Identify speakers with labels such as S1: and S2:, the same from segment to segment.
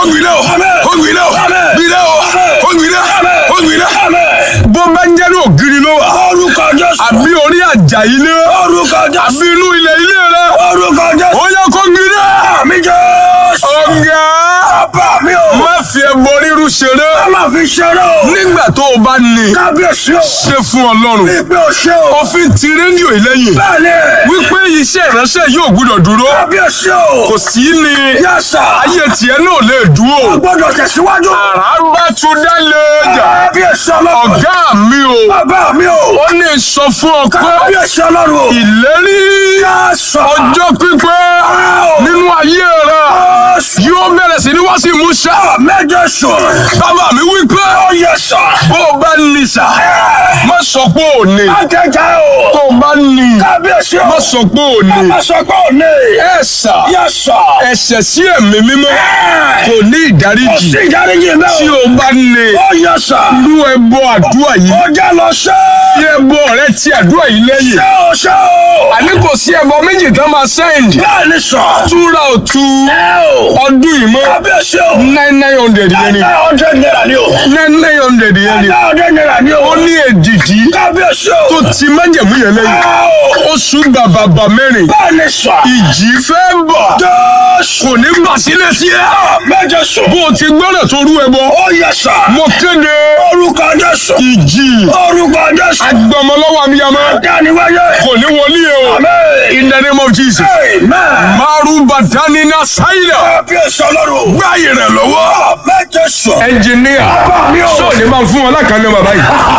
S1: gbiná o kó gbiná o gbiná o kó gbiná kó gbiná. bó bá ń jẹ́ ní ògiri ló wà
S2: orúkọ jésù
S1: àbí orí àjà ilé
S2: orúkọ jésù
S1: àbí inú ilẹ̀ ilé rẹ
S2: orúkọ jésù
S1: ó yẹ kó gbiná.
S2: àmì jésù
S1: ọ̀gá
S2: bàbá mi o
S1: má fi ẹbọ ríru ṣeré
S2: a máa fi ṣeré o
S1: nígbà tó o bá ní
S2: kábíyèsí o
S1: ṣe fún ọlọ́run
S2: ìgbé o ṣe o
S1: òfin ti rédíò ìlẹ́yìn
S2: bẹ́ẹ̀ni
S1: wípé iṣẹ́ ìránṣẹ́ yóò gbúdọ̀ dúró
S2: kábíyèsí o
S1: kò sí ní
S2: yẹ́sà
S1: ayé tiẹ̀ náà lè dúró
S2: gbọ́dọ̀ tẹ̀síwájú
S1: àràbà tún dá lẹ́jà
S2: kábíyèsí ọlọ́run
S1: ọ̀gá mi o
S2: bàbá mi o
S1: ó ní sọ fún ọ pé
S2: kábíyèsí ọlọ́run o
S1: ìlérí
S2: yẹ́sà
S1: ọjọ́ pípẹ́ nínú ayé rẹ yóò bẹ̀rẹ̀ sí ní wá sí ìmúṣẹ
S2: méje sùn
S1: bàbá mi wí pé
S2: ó yẹ́sà
S1: bó o bá ní sà má sọ pé ò ní
S2: ajẹjẹ o
S1: tó o bá ní
S2: kábíyèsí o
S1: má sọ pé ò ní
S2: má sọ pé ò ní
S1: ẹ sà
S2: yẹ́sà
S1: ẹ̀ṣẹ̀ sí ẹ̀mí mímọ́ kò ní ìdáríjì
S2: sí ìdáríjì mẹ́
S1: tí
S2: o
S1: o bá ní
S2: ó yẹ́sà
S1: irú ẹbọ àdúrà yìí
S2: ó jẹ́ lọ ṣe
S1: tí ẹbọ rẹ ti àdúrà yìí lẹ́yìn
S2: ṣe o ṣe o
S1: àní kò sí ẹbọ méjì tán máa sẹ́yìn
S2: bẹ́ẹ̀ ni sọ
S1: túra òtú
S2: ẹ o
S1: ọdún yìí mọ́
S2: kábíyèsí o
S1: nine nine hundred yẹn ni
S2: nine hundred naira ni o
S1: nine nine hundred yẹn ni
S2: nine hundred naira ni o
S1: ó ní èdìdí
S2: kábíyèsí o
S1: tó ti májẹ̀mú yẹn lẹ́yìn
S2: ẹ o
S1: oṣù bàbàbà mẹ́rin
S2: bẹ́ẹ̀ ni sọ
S1: ìjì fẹ́ bọ̀
S2: jésù
S1: kò ní bà sílẹ̀ sí ẹ
S2: méje sùn
S1: bó o ti gbọ́dọ̀ tó rú ẹbọ
S2: ó yẹ́sà
S1: mo kéde
S2: orúkọ jésù
S1: ìjì
S2: orúkọ jésù
S1: agbọmọlọ́wọ́ abiyamọ
S2: dániwáyé
S1: kò ní wọlé e o
S2: amen
S1: in the name of Jesus
S2: amen
S1: maru badani na saida
S2: kábíyèsí ọlọ́run
S1: gbáyé rẹ lọ́wọ́
S2: méje sùn
S1: ẹnjìníà
S2: bàbá mi o
S1: sọ ni máa fún wọn lákàlẹ̀ bàbá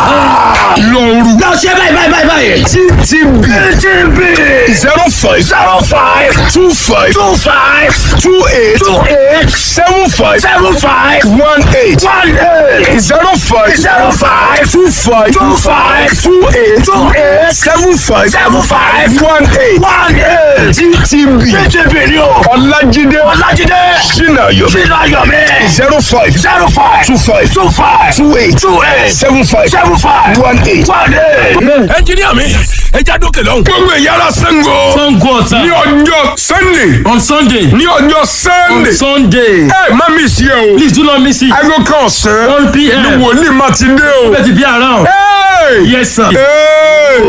S1: yìí lọ́ọ̀rù
S2: lọ ṣe báyìí báyìí báyìí báyìí
S1: ttb
S2: tb
S1: zero five
S2: zero five
S1: two five
S2: two five
S1: two eight
S2: two eight
S1: seven five
S2: seven five
S1: one eight
S2: one eight
S1: zero five
S2: zero five
S1: two five
S2: two five
S1: two eight
S2: two eight
S1: seven five
S2: seven five
S1: one eight
S2: one eight
S1: ttb
S2: tb ni o
S1: ọlájídé
S2: ọlájídé
S1: sinayo
S2: sínú ayọ̀mí
S1: zero five
S2: zero five
S1: two five
S2: two five
S1: two eight
S2: two eight
S1: seven five
S2: seven five
S1: one eight.
S2: one eight.
S1: ẹnjìníà mi ẹja dókè lọ́hùn. gbogbo ìyára sango
S3: Sango Ọ̀tà.
S1: ní ọjọ́ sunday
S3: On Sunday.
S1: ní ọjọ́
S3: On
S1: sunday
S3: Sunday.
S1: ẹ má mi sí ẹ o
S3: Please do not miss it.
S1: aago kan ọ̀sán
S3: 1 p.m.
S1: ni wòlíì máa ti dé o.
S3: Better be around.
S1: Hey!
S3: Yes, sir.
S1: Hey!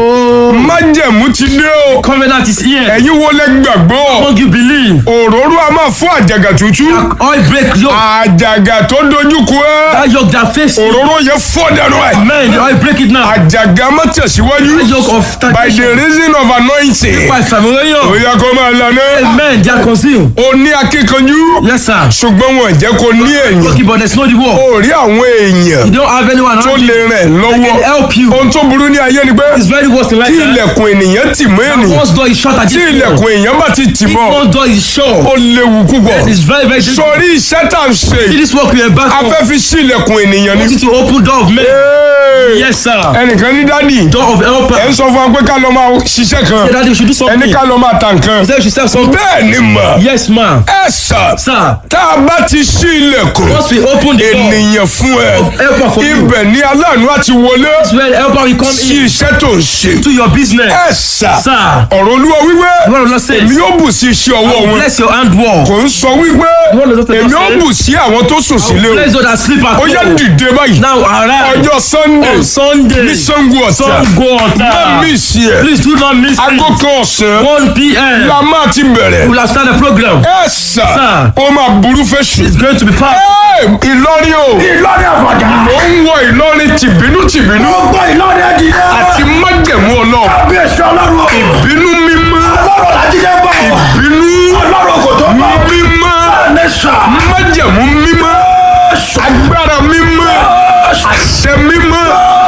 S1: májẹ̀mú ti dé o.
S3: Covenant is here.
S1: ẹ̀yin wo lẹ gbàgbọ́
S3: Don't you believe?
S1: òróró a máa fún àjàgà tútù
S3: Oil break yoke.
S1: àjàgà tó dojú kọ ẹ́
S3: That yoke that face you.
S1: òróró yẹn fọ́ dànù ẹ̀
S3: Man, the oil break it now.
S1: àjàgà má tẹ̀síwájú
S3: That yoke of
S1: by the
S3: stagnation.
S1: reason of anointing
S3: By
S1: ó
S3: Samuel.
S1: yẹ kó máa lànà
S3: Amen. They are concealed.
S1: ó ní akíkanjú
S3: Yes, sir.
S1: ṣùgbọ́n wọn jẹ́ kó ní èèyàn
S3: Okay, but there's no the war.
S1: ó rí àwọn èèyàn
S3: You don't have anyone
S1: tó
S3: around
S1: lè
S3: you.
S1: rẹ̀
S3: They
S1: lọ́wọ́
S3: can help you.
S1: ohun tó burú ní ayé ni pé
S3: It's very worse in life.
S1: tí
S3: eh?
S1: ilẹ̀kùn ènìyàn tì mọ́ ènìyàn
S3: Once door is shut, I
S1: tí
S3: just
S1: ilẹ̀kùn èèyàn bá ti tì
S3: If
S1: mọ́
S3: one door is shut,
S1: ó léwu púpọ̀
S3: it's very, very dangerous.
S1: sọrí iṣẹ́ tá à ń ṣe
S3: See this work we are back
S1: a
S3: on.
S1: fẹ́ fi sí ilẹ̀kùn ènìyàn ni.
S3: Want you to open door of men.
S1: Hey!
S3: Yes, sir.
S1: ẹnìkan ní dádì
S3: Door of helper.
S1: ẹ ń sọ fún wa pé ká lọ máa ṣiṣẹ́ kan
S3: Say that you should do
S1: ẹni
S3: something.
S1: ká lọ máa ta nǹkan
S3: Say you should sell something.
S1: bẹ́ẹ̀ ni mà
S3: Yes, ma'am.
S1: ẹ sà
S3: Sir,
S1: tá a bá ti ṣí ilẹ̀kùn
S3: once we open the door,
S1: ènìyàn fún ẹ
S3: helper for you.
S1: ibẹ̀ ni aláàánú àti wọlé
S3: That's where the helper will come
S1: sí
S3: in
S1: iṣẹ́ tó ń ṣe
S3: to your business.
S1: ẹ sà
S3: Sir,
S1: ọ̀rọ̀ olúwa wípé
S3: the word of Lord says,
S1: èmi yóò bù sí iṣẹ́ ọwọ́ wọn
S3: bless your handwork.
S1: kò ń sọ wípé
S3: word of Lord
S1: èmi yóò
S3: says,
S1: bù sí àwọn tó sùn sílé o
S3: Bless those that sleep at
S1: ó yá
S3: home.
S1: dìde báyìí
S3: Now arise
S1: ọjọ́ sunday
S3: on Sunday.
S1: ní sango ọ̀tà
S3: Sango
S1: má
S3: Ọ̀tà.
S1: mí sí ẹ
S3: Please do not miss
S1: aago
S3: it.
S1: kan ọ̀sán
S3: 1 p.m.
S1: la máa ti bẹ̀rẹ̀
S3: We will have started the program.
S1: ẹ sà
S3: Sir.
S1: ó máa burú fẹ́ sùn.
S3: It's going to be packed.
S1: Ẹ, Ìlọrin o
S2: ìlọrin àfọ̀jà.
S1: mò ń wọ Ìlọrin tìbínú tìbínú
S2: gbogbo ìlọrin ẹ̀dìyẹ.
S1: àti májẹ̀mú ọlọ́run
S2: kábíyèsí ọlọ́run o.
S1: bínú mímọ́
S2: ọlọ́run làjídé bọ̀.
S1: bínú
S2: ọlọ́run kò tó bọ̀.
S1: mímọ́
S2: ní sà.
S1: májẹ̀mú mímọ́ agbára mímọ́ àṣẹ mímọ́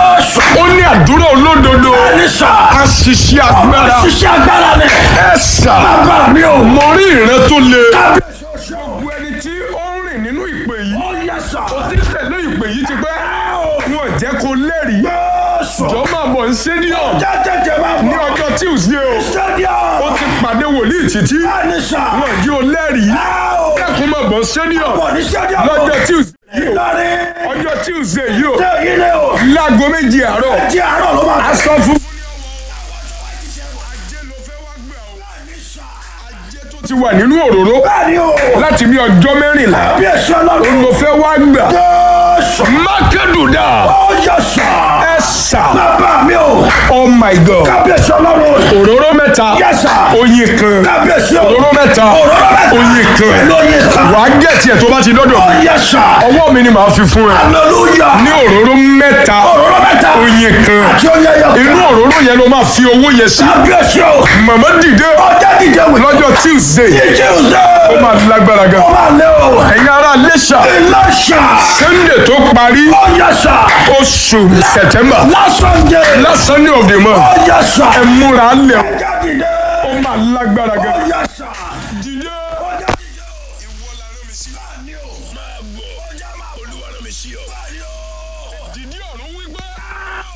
S1: ó ní àdúrà olódodo
S2: ní sà.
S1: àṣìṣe agbára
S2: ṣiṣẹ́ agbára ni.
S1: ẹ sà
S2: bàbá mi ò.
S1: mo rí ìran tó le.
S2: kábíyèsí ọ̀ṣọ́.
S1: gbogbo ẹni tí ó ń rìn nínú ìpè yìí
S2: ó yẹ sà.
S1: ó ti tẹ̀lé ìpè yìí ti pẹ́ wọn jẹ́ kó lẹ́rìí
S2: Jésù.
S1: jọ máa bọ̀ ní stadium
S2: jẹ́ tètè máa
S1: ní
S2: bọ̀.
S1: ọjọ́ tuesday o ó
S2: stadium.
S1: ti pàdé wòlíì títí
S2: ní sà.
S1: wọn jí o lẹ́rìí kẹ́kọ̀ọ́ máa bọ̀ ní stadium
S2: bọ̀ ní stadium.
S1: lọ́jọ́ tuesday yìí o
S2: ìlọrin.
S1: ọjọ́ tuesday yìí o
S2: ṣé ilé o.
S1: láago méjì àárọ̀
S2: jí àárọ̀ ló máa.
S1: aṣọ fún. ajé ló fẹ́ wá gbà o ajé tó ti wà nínú òróró
S2: Bẹ́ẹ̀ni o.
S1: láti bí ọjọ́ mẹ́rìnlá
S2: Kábíyèsí ọlọ́run.
S1: mo fẹ́ wá gbà
S2: Jésù.
S1: mákàdùdà
S2: Ó yẹ sà.
S1: ẹ sà
S2: Bàbá mi o.
S1: oh my god
S2: Kábíyèsí ọlọ́run.
S1: òróró mẹ́ta
S2: Yes, sir.
S1: oyin kan
S2: Kábíyèsí o.
S1: òróró mẹ́ta
S2: Òróró mẹ́ta.
S1: oyin kan
S2: Lóye kan.
S1: wàá gẹ̀ẹ́tì ẹ̀ tó bá ti dọ́dọ̀
S2: Ó yẹ sà.
S1: ọwọ́ mi ni màá fi fún ẹ
S2: Hallelujah.
S1: ní òróró mẹ́ta
S2: Òróró mẹ́ta.
S1: oyin kan
S2: Àti oyè yọ.
S1: inú òróró yẹn ló máa fi owó yẹn sí
S2: Kábíyèsí o.
S1: màmá dìde
S2: Ọjà dìde wò.
S1: lọ́jọ́ tuesday
S2: Tuesday.
S1: ó máa lágbára gan
S2: Ó máa lé o.
S1: ẹ̀yin ará lẹ́ṣà
S2: Ìlọ́ṣà.
S1: sunday tó parí
S2: Ó yẹ sà.
S1: oṣù september
S2: Last Sunday.
S1: last sunday of the month
S2: Ó yẹ sà.
S1: ẹ múra lẹ̀
S2: Ọjà dìde.
S1: ó máa lágbára gan